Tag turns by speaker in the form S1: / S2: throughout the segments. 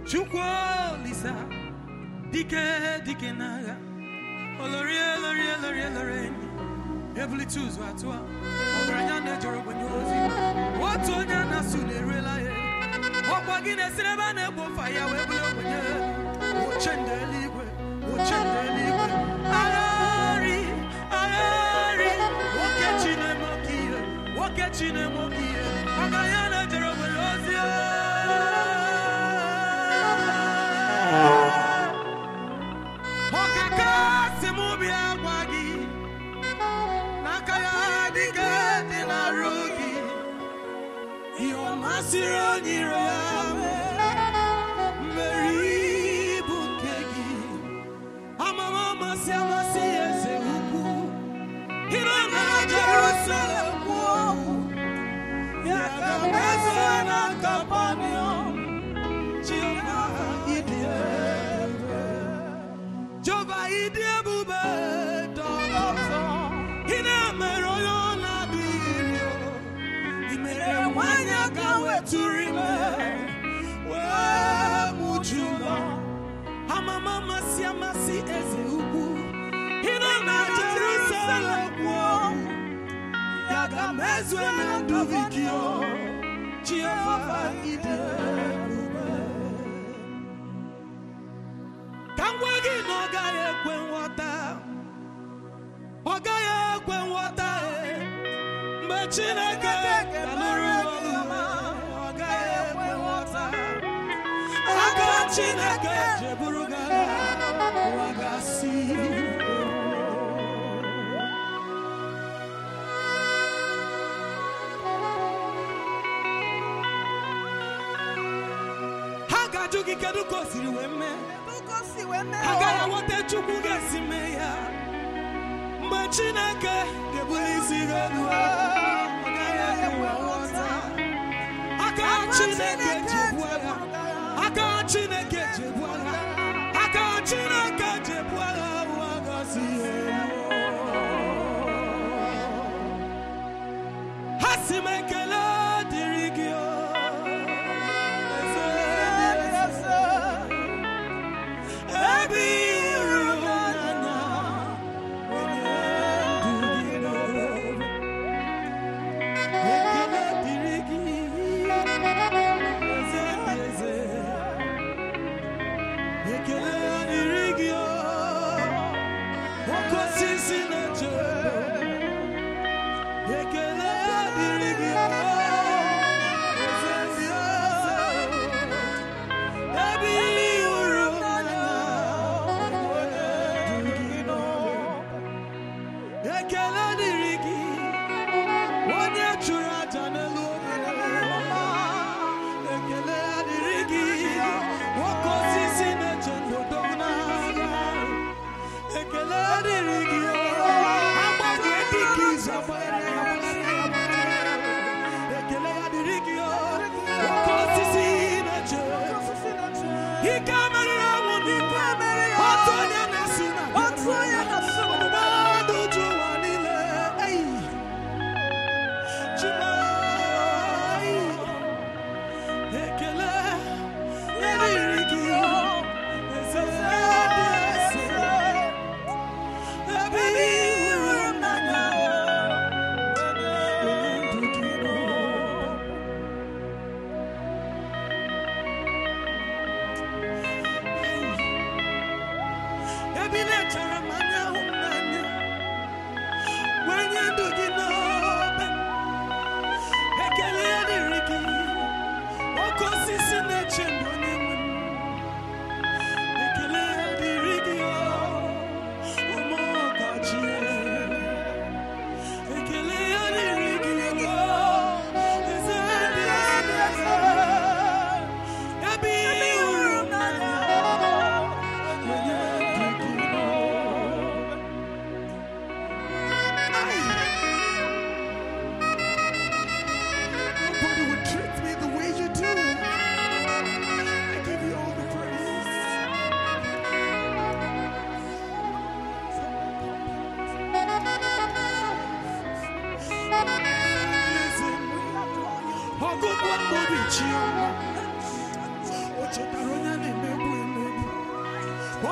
S1: chukwu olisa dike dike n'agha olorie lorie lorie lorie enyi ebulite ụzọ atụa ọgaranya na-ejere ogbenye ozi otu onye a na-asụ na-eruela ya ọkwa gị na-esiri ebe a na-egbo ofa ya wee bụrụ ogbenye oche ndị eluigwe oche ndị eluigwe agharị agharị nwoke chi na-eme oke ihe nwoke chi na-eme oke ihe ọgaranya na-ejere ogbenye ozi ọkaka si m bịa gwa gị n'aka ya dịka dị na-arụ gị ihe ọ masịrị onye iro ya mee mmeri bụ nke gị amama amasị amasị eze ukwu ịnọ na Jerusalem kwuo okwu ya ga-emezu na Kapanọm Jehova ịdị ebube Jehova ịdị ebube dọrọ ọzọ ị na-emere onye ọ na-adịghị ị mere nwanyị aka wetụrụ ime wee mụju ụlọ amama amasị amasị eze ukwu ị nọ na Jerusalem kwuo ya ga-emezue na ndụ gị o Jehova ịdị ebube ka m gwa gị na ọ gaghị ekwe nghọta ọ gaghị ekwe nghọta e. mgbe Chineke ga-alụrụ ọrụ ya, ọ gaghị ekwe nghọta aka Chineke jeburu gị agha, ụwa ga-asị ha ga-ajụ gị kedu ka o siri wee mee ha gaghị aghọta chukwu ga-esi mee ya mgbe chineke ga-ebuli isi gị elu ọ gaghị enwe nghọta aka chineke ji ebu agha aka chineke ji ebu agha aka chineke ji ebu agha ụwa gọzi ya ha si m ekele dịrị gị o eze dị eze ebe iru n'anya onye ndu gị n'obi. Ekele dịrị gị, eze dị eze. Ekele dịrị gị, o, oke osisi na-eche Ekele dịrị gị, o, eze dị eze. Ebe ili hụrụ n'anya, onye ndu gị n'obi. Ekele dịrị gị, onye chụrụ aja n'elu obe. Ekele dịrị gị, nwoke osisi na-eche ndụdọ n'agha. Ekele dịrị gị, agbanwe dịka izu agbagharị agbagharị agbagharị. Ekele ya dịrị gị, nwoke osisi na-eche ike meriri ọnwụ n'igwe otu onye na-asị na ọgbụgba ndụ ju ụwa niile eyi Chimai ekele eriri gị eze dị eze ebe iru n'anya onye ndu gị nọ ebe ị na-echere m anya hụ m n'anya wenye ndụ gị n'obe ekele ya dịrị gị oke osisi na-eche ndụ onye nwe m ekele ya dịrị gị ụmụ ọkachi ekele ya dịrị gị eze dị eze ebe ị hụrụ n'anya onye ndu gị n'obe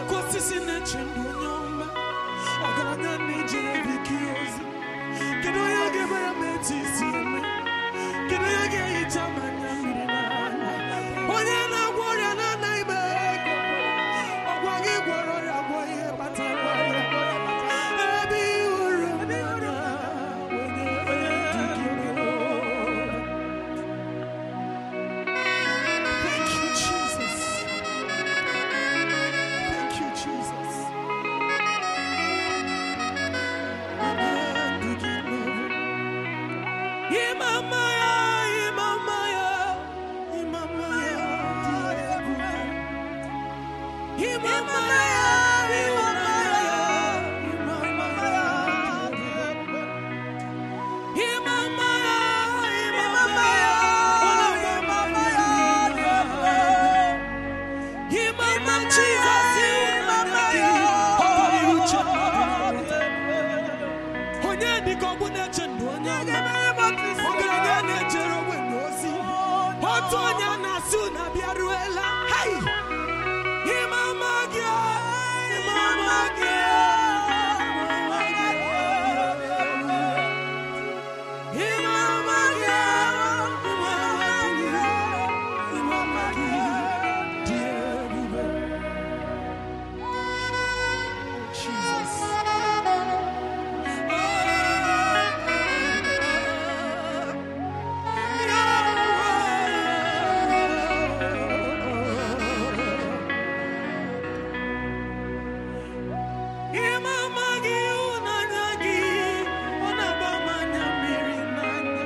S1: oke osisi na-eche ndụ onye ọma ọgaranya na-ejere gị ike ozi kedu onye ga-emere m etu isi eme kedu onye ga-ehicha m anya mmiri n'anya onye na-agwọ ọrịa na-anaghị m ego ọgwa gị gwọrọ ọrịa gwọ ihe kpatara ọrịa ebe ihe uru m n'anya onye dị gị o. Thank you, Jesus. Thank you, Jesus. Imamaya, Imamaya, Imamaya, Imamaya, Imamaya, onye dịka ọgbụ na-eche ndụ onye ọma ọgaranya na-ejere ogbenye ozi otu onye a na-asị unu abịaruela hai ịmama gị ịmama gị ịmama gị ịmama gị ịmama gị dị ebube Jesus. Ịmama gị ụnanya gị ọ na-agba m anya mmiri n'anya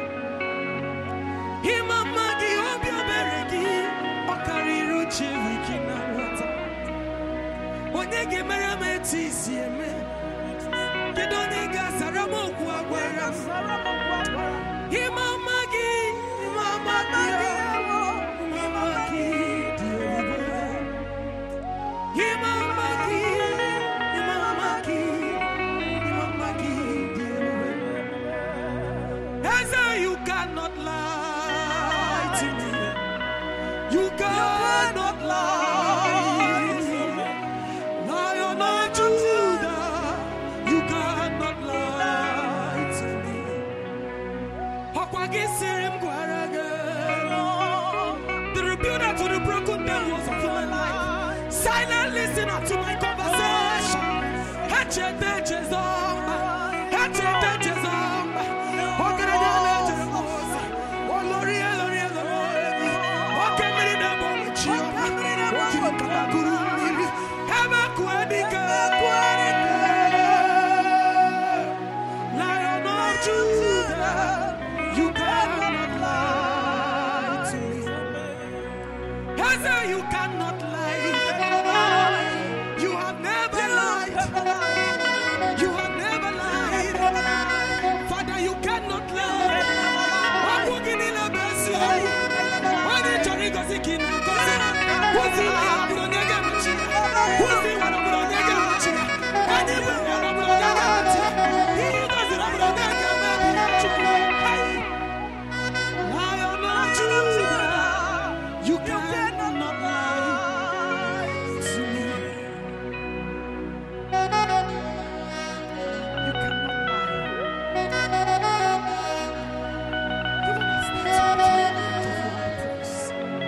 S1: Ịmama gị obi ebere gị ọ karịrị uche gị na nghọta onye ga-emere m etu isi eme kedu onye ga-asara m okwu agwara m Ịmama gị ịmama gị ịmama gị dị ebube ịmama gị ịmama gị ịmama gị dị ebube Eze you cannot lie to me you cannot lie Lion of Judah, you cannot lie to me. Ọkwa gị sịrị m gwara gị, the rebuilder to the broken down walls of my life. Silent listener to my conversation. Echete Jezọmba, echete Jezọmba. Ọgaranya na-ejere m ozi. Olori elori elori. Oke mmiri na-egbu ọmụchi ọma. Okiri katakuru mmiri. Ebe kụọ dike. Lion of Judah, you cannot lie to me. Eze, you cannot lie. You have never lied. You have never lied. Father, you cannot lie. Ọkụ gị niile bụ eziokwu. Onye chọrọ ịgọzi gị na-agọzi. Ozi ya bụrụ onye ga-emechi ya. Ozi ya bụrụ onye ga-emechi ya. Onye bụ ya bụrụ onye ga-emechi ya. Ihe ị gọziri bụrụ onye ga-emebi ya. Chukwu. Hai. Lion of Judah, you cannot lie to me. You cannot lie. Even as they touch me, I give you the praise.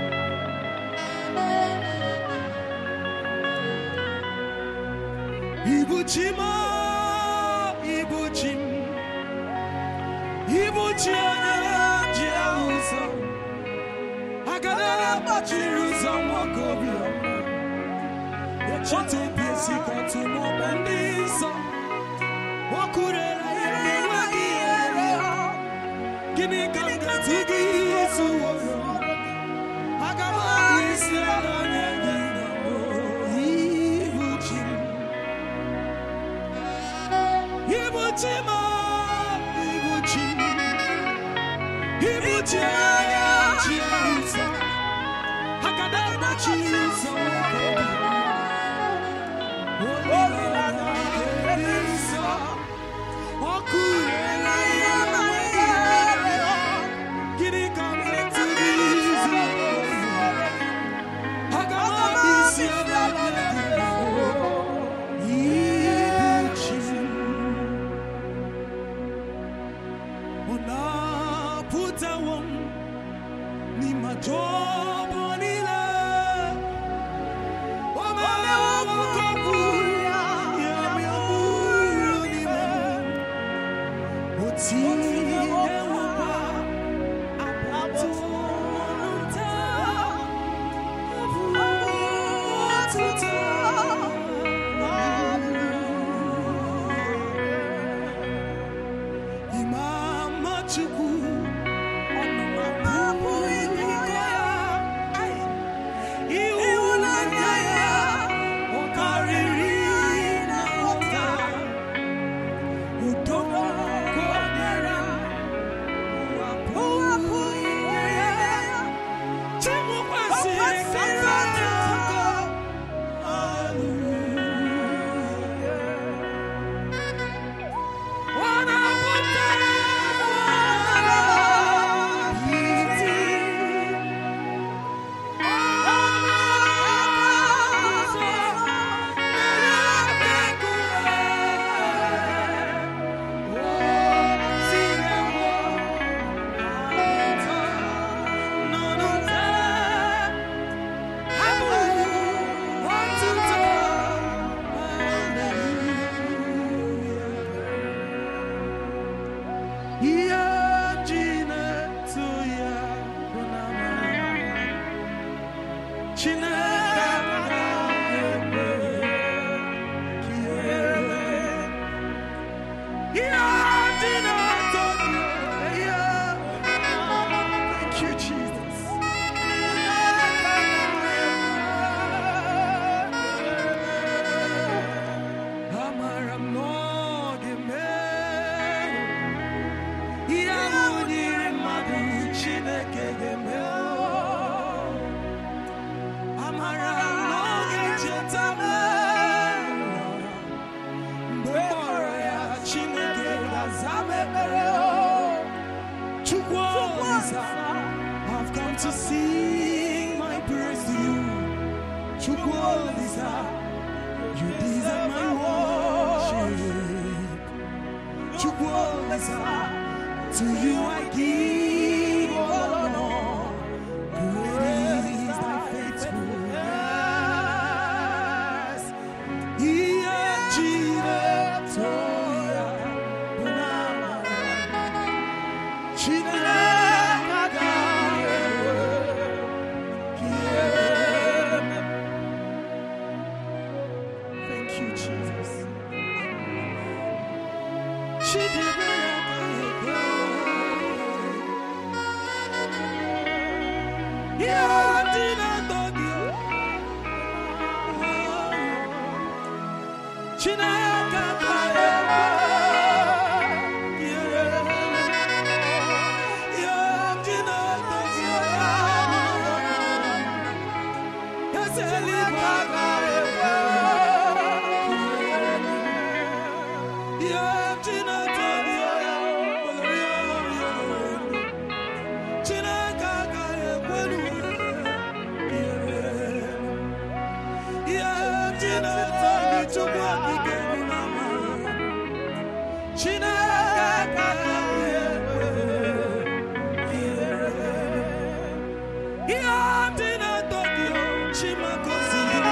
S1: Ibuchi m, Ibuchi m, Ibuchi onye ji ụzọ. Agada gbachiri ụzọ nwoke obiọma. Echeta obi esi ka tụmọkpọ ndị nsọ. O kwurela ihe enweghị ihere. Gịnị ka m ga-atụ gị isi uworo? Aga m akpụ isi ala nye gị na mbụ. Ibuchi m. Ibuchi m, Ibuchi m. Ibuchi anya chi ụzọ. Agada gbachiri ụzọ nwoke obiọma. Olileanya nke ndị nsọ. O kwurela ihe enweghị ihere. Gịnị ka m ga-atụ gị Ọjọọ niile, o mewo ka ọ bụrụ ya bụrụ n'ime m. O tinyewokwa apatụ ọnụ nta, abụ ọtụtụ Imama Chukwu, ọnụma pụrụ ịkọ ya. Ịhụnanya ya, ọ karịrị na nghọta. Udo ka o nyere, ụwa apụghị inye ya. Chi m kwesịrị ka m fee aka. Hallelujah. Wanapoteza binti. Yeah, Gina, to ya, Chineke agaghị ekwe ka ihe dị n'atọ gị ihe. Thank you, Jesus. Amara m na ọ ga-eme ihe ahụ nyere mmadụ Chineke ga-eme amara na ọ ga-echeta m mgbe m kpọrọ ya Chineke ga-aza m ekpere Chukwu Olisa I've come to sing my praise to you Chukwu Olisa you deserve my worship Chukwu Olisa to you I give all honor. Great is thy faithfulness. Ihe Chineke ya bụ n'amara. Chineke agaghị ekwe ka ihere mee. Thank you, Jesus. Chidebe agaghị ekwe. Ihe dị n'atọ gị. Chineke agaghị ekwe. Ihe dị n'atọ gị. Eze eluigwe agaghị ekwe. Ihe dị n'atọ gị. Chineke agaghị ekwelu ihe dị n'ụtọ gị Chukwu okike bụ n'ama. Chineke agaghị ekwe ihe dị n'ụtọ gị Chimagozie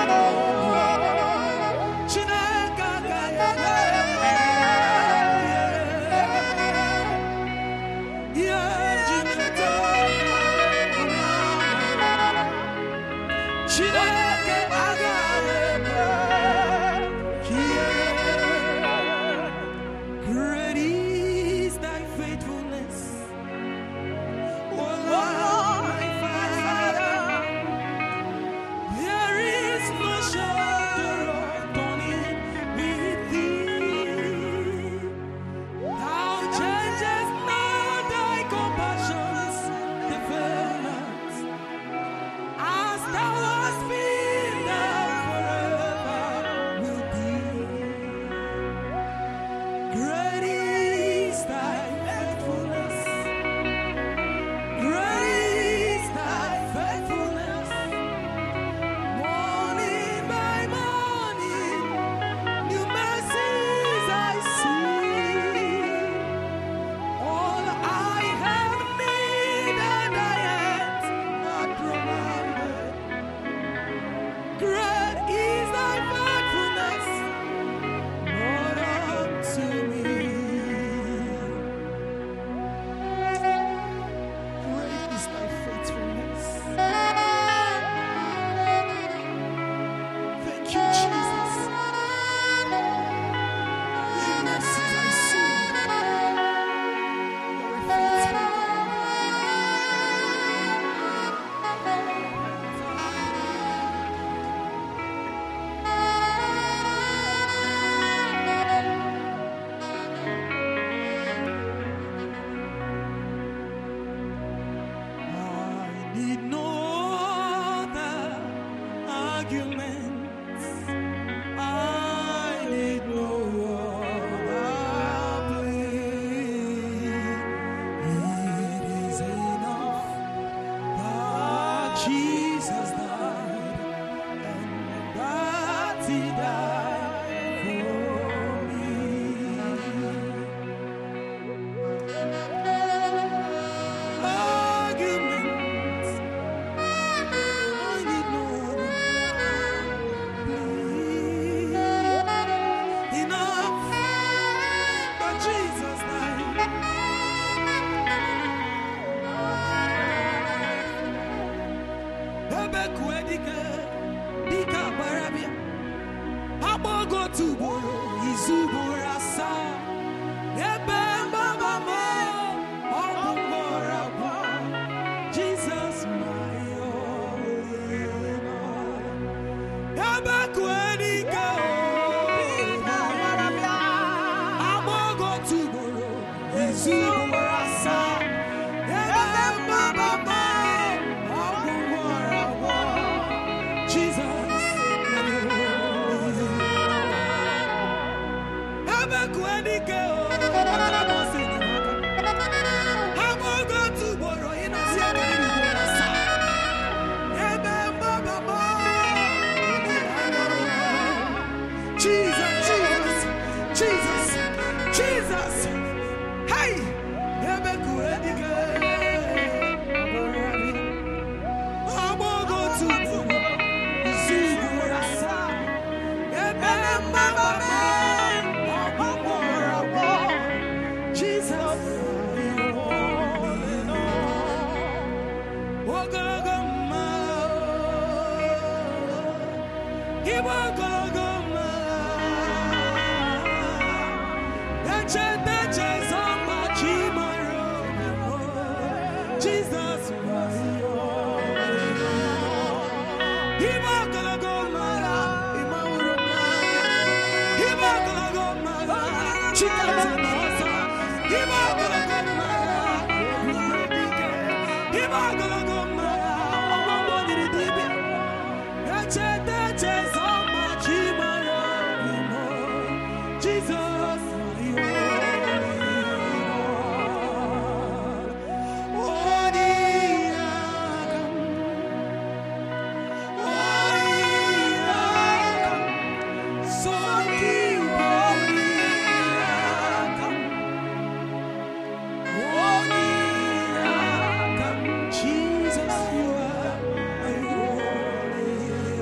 S1: ebekue dike dike agbarabịa agbago otu ugboro izu ugboro asaa ebe mgbaba m ọ bụ mgbọrọ agwọ Jizọs my only Lord. ebekue dike agbago otu ugboro izu ugboro asaa ebe mgbaba m ọ bụ mgbọrọ agwọ Jesus my only ebekue dike o akara m ọsọ enyemaka agbago otu ugboro ịnọzi ebe iri ugboro asaa ebe mgbaba m Jesus Jesus Jesus Jesus hey ebekue dike agbago otu ugboro izu ugboro asaa ebe mgbaba m ọ bụ mgbọrọ agwọ Jesus ogologo mma ịgba ogologo mma echeta echezọ mma chi mara Jesus ịgba ogologo mma ịmawụrụ mma ịgba ogologo mma chikata na ọzọ ịgba ogologo mma ebube dike ịgba ogologo mma ọgbọgbọ dịrị dibịa echeta echezọ mma chi mara obi m Jizọs onye aka m onye aka m so gị onye aka m onye aka m Jesus you are my only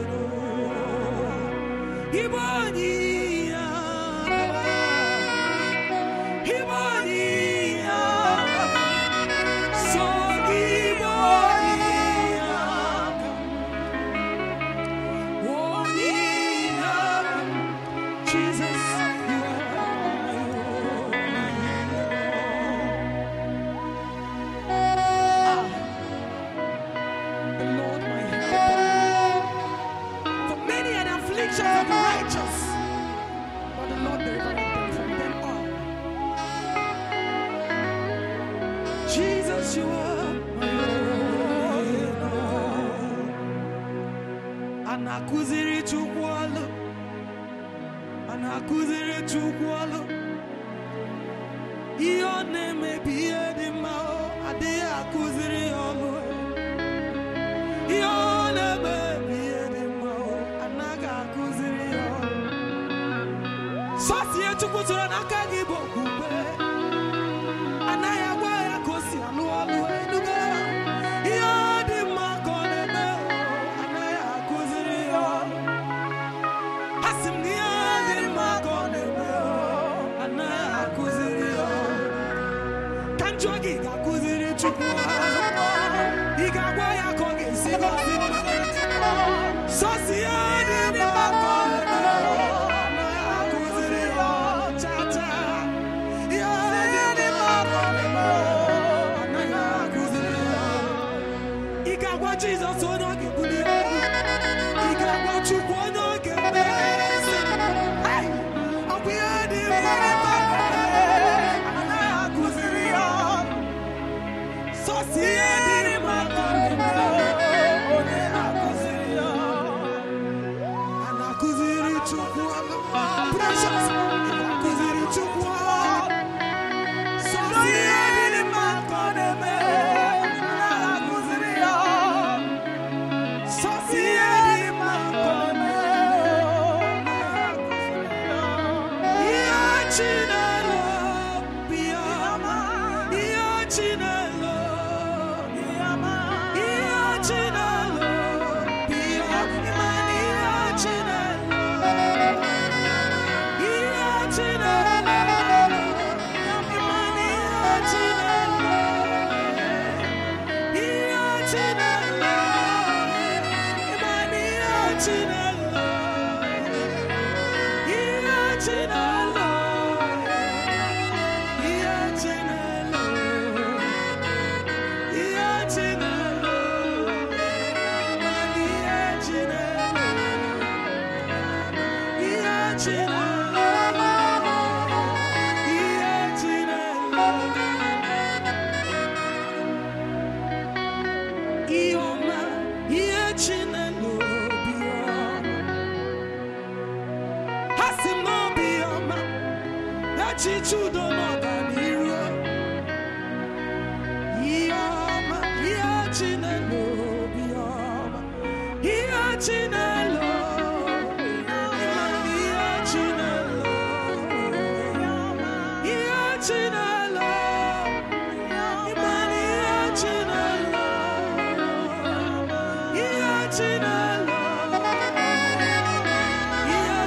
S1: Lord Ibo onye aka Ibo onye aka so gị onye aka onye aka Jesus, you are my only Ah, the Lord my helper. For many are the afflictions of the righteous, but the Lord delivered them from them all. Jesus, you are my only Lord. A na-akụziri Chukwu ọlụ a na-akụziri Chukwu ọlụ ihe ọ na-emebi ihe dị mma ọ adịghị akụziri ya ọlụ ihe ọ na-emebi ihe dị mma ọ anaghị akụziri ya ọlụ sọsie Chukwu tụrụ n'aka gị bụ okwukwe anaghị agwa ya ka o si alụ ọlụ enugo ihe ọ dị mma ka ọ na-eme ọ anaghị akụziri ya ọlụ asị m na ihe dị mma ka ọ na-eme ọ anaghị akụziri ya ọlụ ka njọ gị ga-akụziri Chukwu ọlụ ị ga-agwa ya ka ọ ga-esi gosi sọsi ihe dị mma ka ọ na-eme ọ anaghị akụziri ya ọlụ cha cha ihe dị mma ka ọ na-eme ọ anaghị akụziri ya ọlụ ị ga-agwa Jizọs onye ọ ga-ebuli elu ị ga-agwa Chukwu onye ọ ga-emezi Hey! ọ bụ ihe dị mma ka ọ na-eme anaghị akụziri ya ọlụ sọsi ihe dị mma ka ọ na-eme onye na-akụziri ya a na-akụziri Chukwu ọlụ precious ị na-akụziri Chukwu ọlụ sọsi ihe dị mma ka ọ na-eme a na-akụziri ya sọsi ihe dị mma ka ọ na-eme ihe Chinelo bụ ihe ọma ihe Chinelo ihe Chinelo bụ ihe ọma ihe Chinelo ihe Chinelo ịmana ihe Chinelo ihe Chinelo Ioma, ihe Chinelo obi ọma. Ha sị m n'obi ọma, echiche udo na ọganiru. Ihe ọma, ihe Chinelo obi ọma. Ihe Chinelo, ịma na ihe Chinelo, ihe Chinelo, ịma na ihe Chinelo, ihe Chinelo, ihe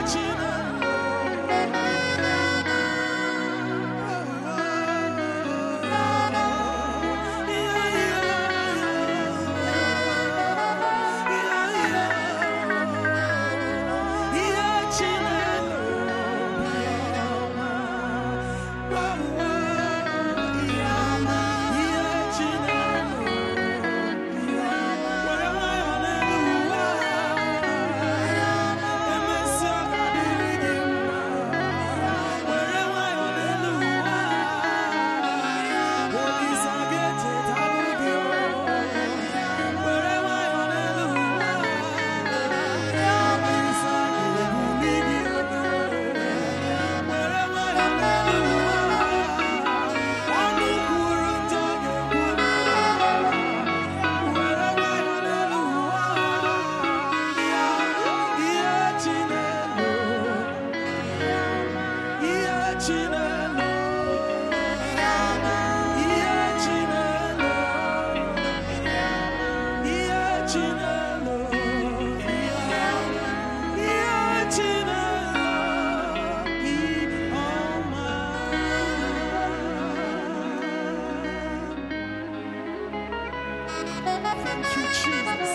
S1: Thank you, Jesus.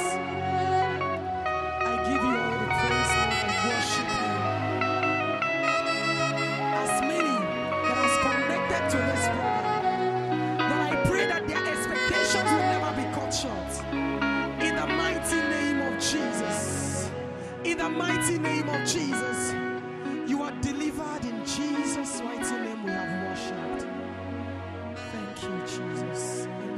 S1: I give you all the praise, Lord. I worship you. As many that has connected to this program, that I pray that their expectations will never be cut short. In the mighty name of Jesus. In the mighty name of Jesus. You are delivered in Jesus' mighty name. We have worshipped. Thank you, Jesus. Amen.